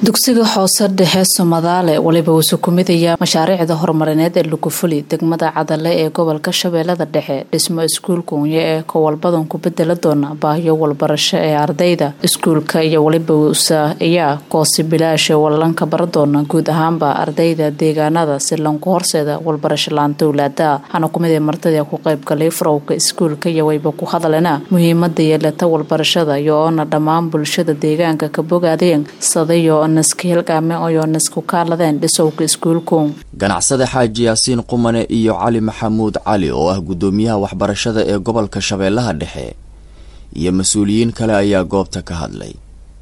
dugsiga hoose dhexe somadaale waliba wuxuu ku midaya mashaariicda horumarineed ee lugufuli degmada cadale ee gobolka shabeellada dhexe dhismo iskuulka unye ee kowalbadan ku bedela doona baahiyo walbarasho ee ardayda iskuulka iyo waliba wusa ayaa koosi bilaasha wallanka bara doona guud ahaanba ardayda deegaanada si lanku horseeda walbarasho laanta owlaada hana kumid ee martida ku qaybgalay farowka iskuulka iyo wayba ku hadalena muhiimada yeelata walbarashada iyo oona dhammaan bulshada deegaanka ka bogaadeen sadayo ganacsade xaaji yaasiin qumane iyo cali maxamuud cali oo ah guddoomiyaha waxbarashada ee gobolka shabeellaha dhexe iyo mas-uuliyiin kale ayaa goobta ka hadlay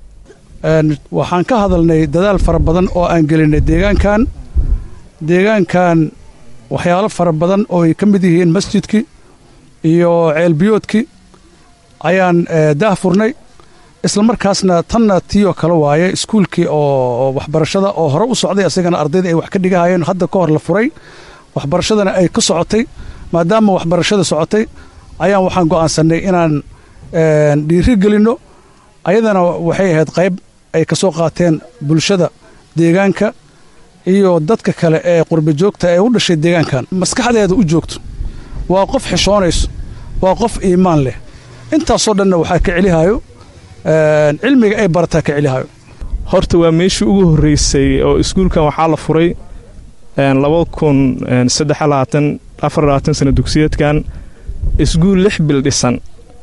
waxaan ka hadalnay dadaal fara badan oo aan gelinay deegaankan deegaankan waxyaalo fara badan oo ay ka mid yihiin masjidkii iyo ceelbiyoodkii ayaan daah furnay isla markaasna tanna tiioo kale waaye iskuulkii oo waxbarashada oo hore u socday asagana ardayda ay wax ka dhigahayeen hadda ka hor la furay waxbarashadana ay ka socotay maadaama waxbarashada socotay ayaan waxaan go'aansannay inaan dhiiri gelinno ayadana waxay ahayd qayb ay ka soo qaateen bulshada deegaanka iyo dadka kale ee qurba joogta ee u dhashay deegaankan maskaxdeeda u joogto waa qof xishoonayso waa qof iimaan leh intaasoo dhanna waxaa ka celihayo cilmiga ay barataa ka celihayo horta waa meeshii ugu horreysay oo iskuulkan waxaa la furay laba kun saddexlabaatan afarlabaatan sana dugsiyeedkan iskuul lix bil dhisan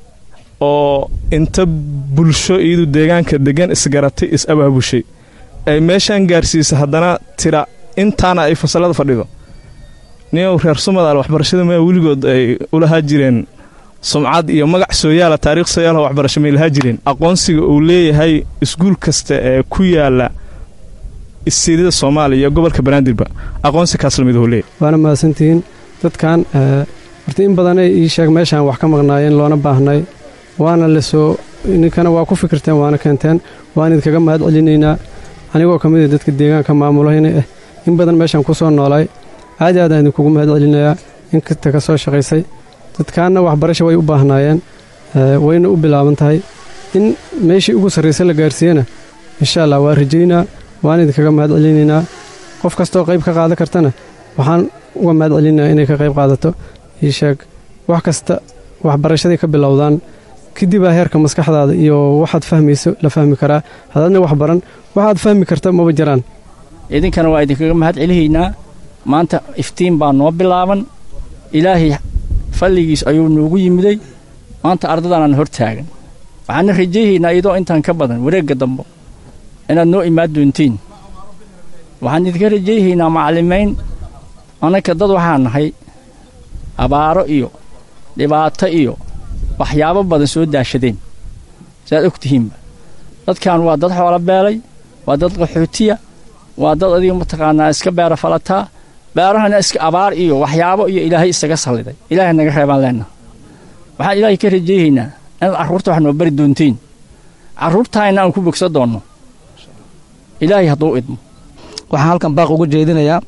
oo inta bulsho iyadu deegaanka degan isgaratay is abaabushay ay meeshaan gaarsiisa haddana tira intaana ay fasalada fadhido niyow reer sumadaal waxbarashada mea weligood ay ulahaa jireen sumcad iyo magac sooyaala taariikh sooyaala waxbarasho may lahaa jireen aqoonsiga uu leeyahay iskuul kasta ee ku yaala istiirida soomaaliya iyo gobolka banaadirba aqoonsi kaas lamid uu leeyahy waana mahadsantihiin dadkan horta in badanay ii sheeg meeshaan wax ka maqnaayeen loona baahnay waana lasoo ninkana waa ku fikirteen waana keenteen waan idinkaga mahad celinaynaa anigoo ka mida dadka deegaanka maamulayna ah in badan meeshaan ku soo noolaay aad aadaan idinkugu mahad celinayaa inkasta ka soo shaqaysay dadkaanna waxbarasho way u baahnaayeen wayna u bilaaban tahay in meeshii ugu sarraysa la gaarsiiyena insha allah waa rajaynaa waan idinkaga mahad celinaynaa qof kastoo qayb ka qaadan kartana waxaan uga mahad celinayaa inay ka qayb qaadato ii sheeg wax kasta waxbarashaday ka bilowdaan kadibaa heerka maskaxdaada iyo waxaad fahmayso la fahmi karaa hadaadna wax baran waxaad fahmi karta maba jiraan idinkana waa idinkaga mahad celihaynaa maanta iftiin baa noo bilaaban ilaahay falligiis ayuu noogu yimiday maanta ardadaanaan hor taagan waxaana rajayhaynaa iyadoo intaan ka badan wareegga dambo inaad noo imaan doontiin waxaan idinka rajayhaynaa macallimayn annaka dad waxaa nahay abaaro iyo dhibaato iyo waxyaabo badan soo daashadeen siaad og tihiinba dadkan waa dad xoolo beelay waa dad qaxootiya waa dad adiga mataqaanaa iska beera falataa beerahana iska abaar iyo waxyaabo iyo ilaahay isaga salliday ilaahay naga reebaan leennaha waxaan ilaahay ka rajayhaynaa inaad carruurta wax noo bari doontiin carruurtaayna aan ku bogsa doonno ilaahay hadduu idmo waxaan halkan baaq uga jeedinayaa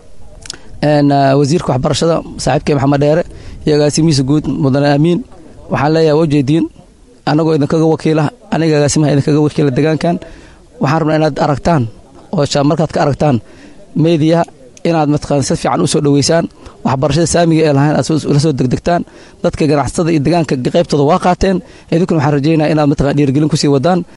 wasiirka waxbarashada saaxiibkay maxamed dheere iyo agaasimihiisa guud mudane aamiin waxaan leeyahay waa ujeediin annagoo idinkaga wakiila aniga agaasimaha idinkaga wakiila degaankan waxaan rabnaa inaad aragtaan oo markaad ka aragtaan meediyaha inaad mataqaan si fiican u soo dhoweysaan waxbarashada saamiga ee lahayn aad ula soo degdegtaan dadka ganacsatada iyo degaanka qaybtooda waa qaateen idinkuna waxaan rajaynaa inaad mataqan dhiirgelin kusii wadaan